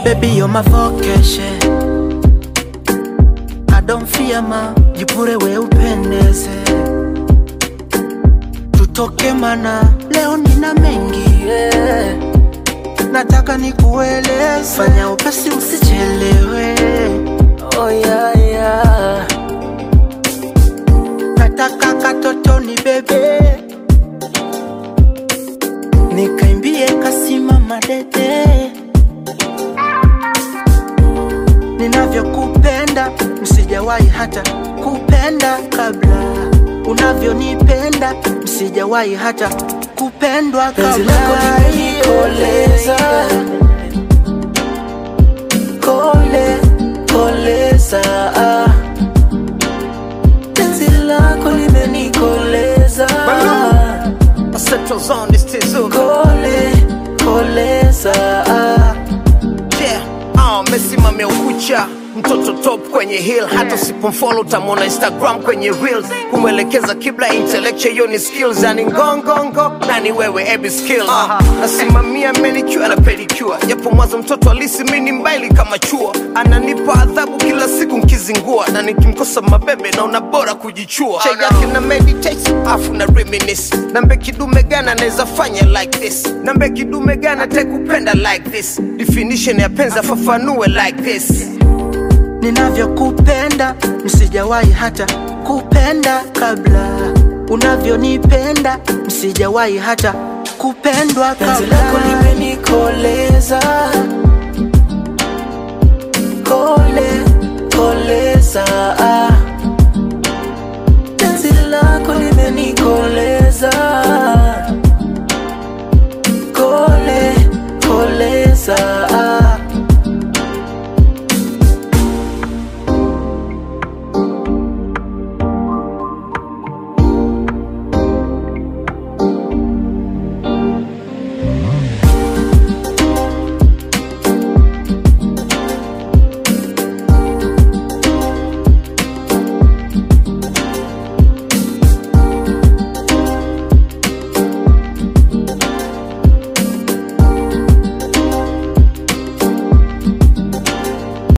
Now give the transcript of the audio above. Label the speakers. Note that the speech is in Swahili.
Speaker 1: Baby, you're my vocation. I don't fear ma, jipure we upendeze. Tutoke mana, leo nina mengi yeah. Nataka nikueleze, fanya upesi usichelewe. Oh yeah, yeah. Nataka katoto ni bebe, nikaimbie kasimama dede ninavyokupenda msijawahi hata kupenda kabla unavyonipenda msijawahi hata kupendwa
Speaker 2: Penzi
Speaker 1: kabla
Speaker 2: lako limenikoleza. Kole, koleza ah. Penzi lako limenikoleza
Speaker 3: Central Zone, this Tizu.
Speaker 2: Kole, koleza ah.
Speaker 3: Yeah, ah, mesimamia ukucha mtoto top kwenye hill hata usipomfollow utamwona instagram kwenye reels kumwelekeza kibla intellectual hiyo ni skills yani ngongongo nani wewe every skill uh, nasimamia manicure na pedicure japo mwanzo mtoto alisi mini mbaili kama chua ananipa adhabu kila siku nkizingua na nikimkosa mabebe naona bora kujichua cha yake na meditate afu na reminisce nambe kidume gana naweza fanya like this nambe kidume gana tekupenda like this definition ya penza fafanue like this
Speaker 1: ninavyokupenda msijawahi hata kupenda kabla unavyonipenda msijawahi hata kupendwa
Speaker 2: Penzi lako
Speaker 1: kabla
Speaker 2: limenikoleza Kole, koleza ah.